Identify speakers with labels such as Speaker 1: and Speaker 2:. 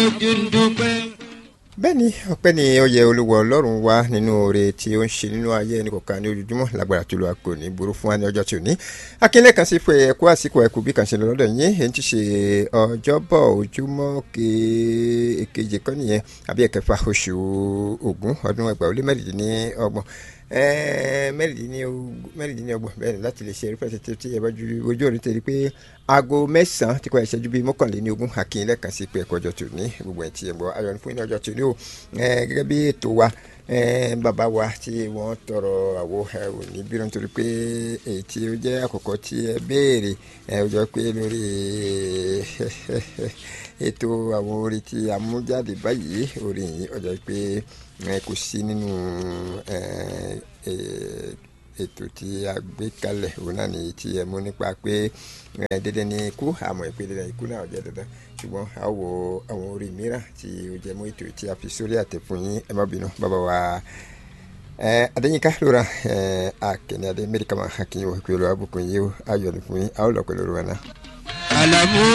Speaker 1: ojú ń dúpẹ́.
Speaker 2: bẹ́ẹ̀ ni ọpẹ́ ni ó yẹ olúwa ọlọ́run wá nínú oore tí ó ń ṣe nínú ayé ẹnì kọ̀ọ̀kan ní ojoojúmọ́ lágbára tó lọ kò ní burú fún wa ní ọjọ́ tí ò ní. akínlẹ̀ kan sí fún ẹ̀kú àsìkò ẹ̀kú bí kan ṣe lọ lọ́dọ̀ yín èyí ti ṣe ọjọ́bọ̀ ojúmọ́ keje kọ́ nìyẹn àbí ẹ̀kẹfà oṣù Ògún ọdún ẹgbàá ó lé mẹ́rìndínlọ́gbọ̀n mẹ́rìndínlọ́gbọ̀n bẹ́ẹ̀ láti lè ṣe eré fẹ́ẹ́ tí ẹ bá ju ojú òní tẹ̀lé pé aago mẹ́sàn-án ti kọ́ ìṣẹ́jú bíi mọ́kànléní ogún akínyẹlẹ́ kan sí pé ẹ̀kọ́ ọjọ́ tó ní gbogbo ẹ̀ tí ẹ̀ bọ̀ ayọ̀ ní fún iná ọjọ́ tó ní o gẹ́gẹ́ bí ètò wa bàbá wa tí wọ́n tọrọ àwo òní bírọ̀ nítorí pé èyí tí ó jẹ́ àkọ́kọ́ tí ẹ béèrè ó jọ pé lórí ètò àwọn orin tí a mú jáde báyìí orin yìí ó jọ pé kò sí nínú ètò tí a gbé kalẹ̀ òun náà nìyí tí ẹ mú nípa pé dandan ní ikú àmọ́ ìpè dandan ikú náà jẹ́ dandan ṣùgbọ́n a wo àwọn orin mìíràn tí ó jẹ́ mọ́ ètò tí a fi sórí àtẹ fún yín ẹ má bínú bàbá wa adéyínká lóra akẹ́ni adé mẹ́ríkà máa hakínyìn wọ̀ pé olùwàbùkún yìí ayọ̀ ní fún yín a ó lọ pẹ̀lú olùwà náà.
Speaker 1: àlàmú